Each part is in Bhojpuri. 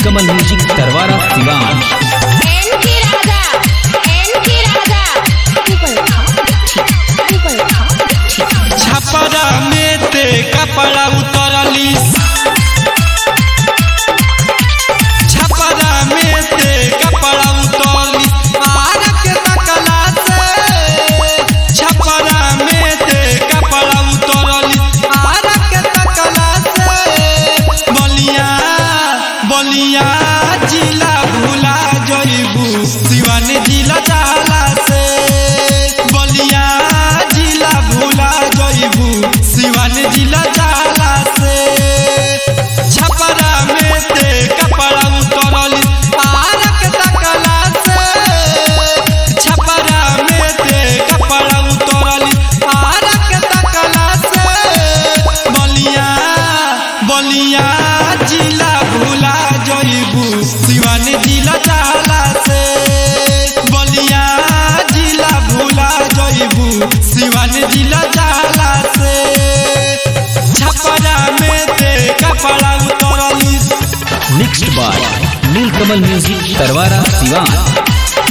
नीलकमल music Tarwara Siwan NK Raja NK Raja ऊपर खा ऊपर खा छपरा में ते कपड़ा उतरली छपरा में ते कपड़ा उतरली आर के तकला से छपरा में ते कपड़ा उतरली आर के तकला से बलिया बलिया जिला भुला जइबू सिवान जिला जाला से बलिया जिला भुला जइबू सिवान जिला जाला से छपरा में ते कपड़ा उतरली आर के तकला से छपरा में ते कपड़ा उतरली आर के तकला से बलिया बलिया जिला भुला जइबू सिवान जिला जाला से बलिया जिला भुला जइबू सिवान जिला जाला से छपरा में ते कपड़ा उतरली mixed by Neelkamal music Tarwara Siwan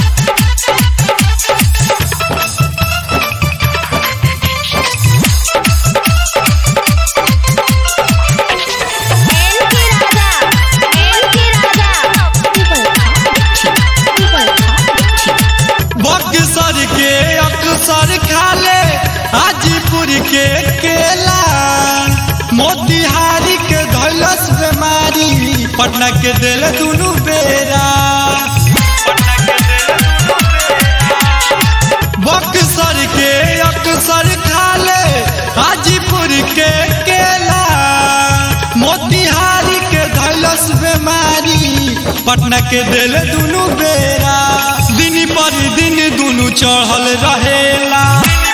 NK Raja NK Raja ऊपर खा ऊपर खा बक्सर के अक्सर खाले हाजीपुर के केला मोतिहारी के धैलस बीमारी पटना के दिल दुनू बेरा बक्सर के अक्सर खाले हाजीपुर के केला मोतिहारी के धैलस बीमारी पटना के दिल दुनू बेरा दिन पर दिन दुनू चढ़ल रहेला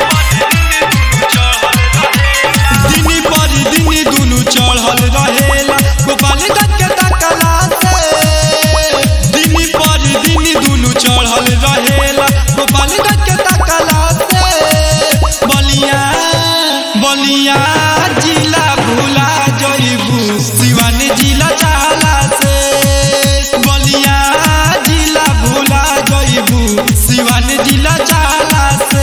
दिन पर दिन दुनू चढ़ल रहेला गोपालगंज के तकला से दिन पर दिन दुनू चढ़ल रहेला गोपालगंज के तकला से बलिया बलिया जिला भुला जइबू सिवान जिला जाला से बलिया जिला भुला जइबू सिवान जिला जाला से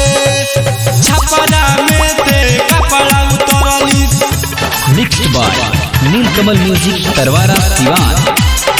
छपरा में ते कपड़ा उतरली mixed by Neelkamal music Tarwara Siwan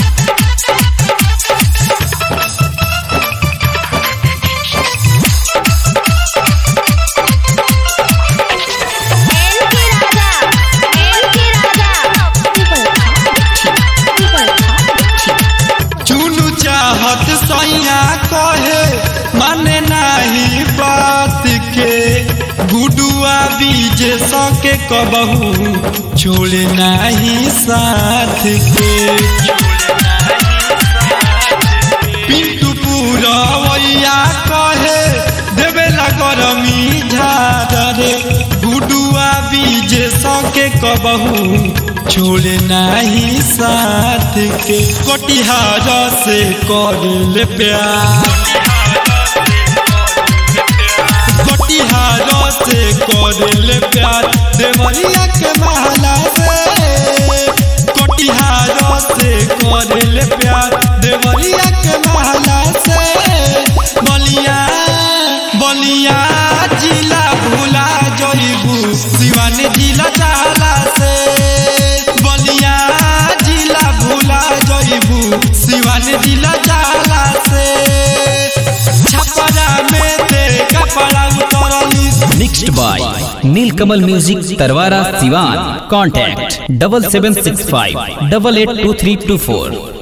NK Raja NK Raja ऊपर खा ऊपर खा चुनु चाहत सैया कहे माने नाही बात के गुडुआ बीज सके कबहू छोड़े नाही साथ के पिंटू पूरवैया कहे देवेला गरमी झारे गुडुआ बीज सके कबहू छोड़े नाही साथ के कटिहार से कर ले प्यार कटिहार से कर ले प्यार देवरिया के महला से कटिहार से कर ले प्यार देवरिया के महला से बलिया बलिया जिला भुला जइबू सिवान जिला जाला से बलिया जिला भुला जइबू सिवान जिला जाला से छपरा में ते कपड़ा उतरली mixed by Neelkamal music Tarwara Siwan contact double seven six five double eight two three two four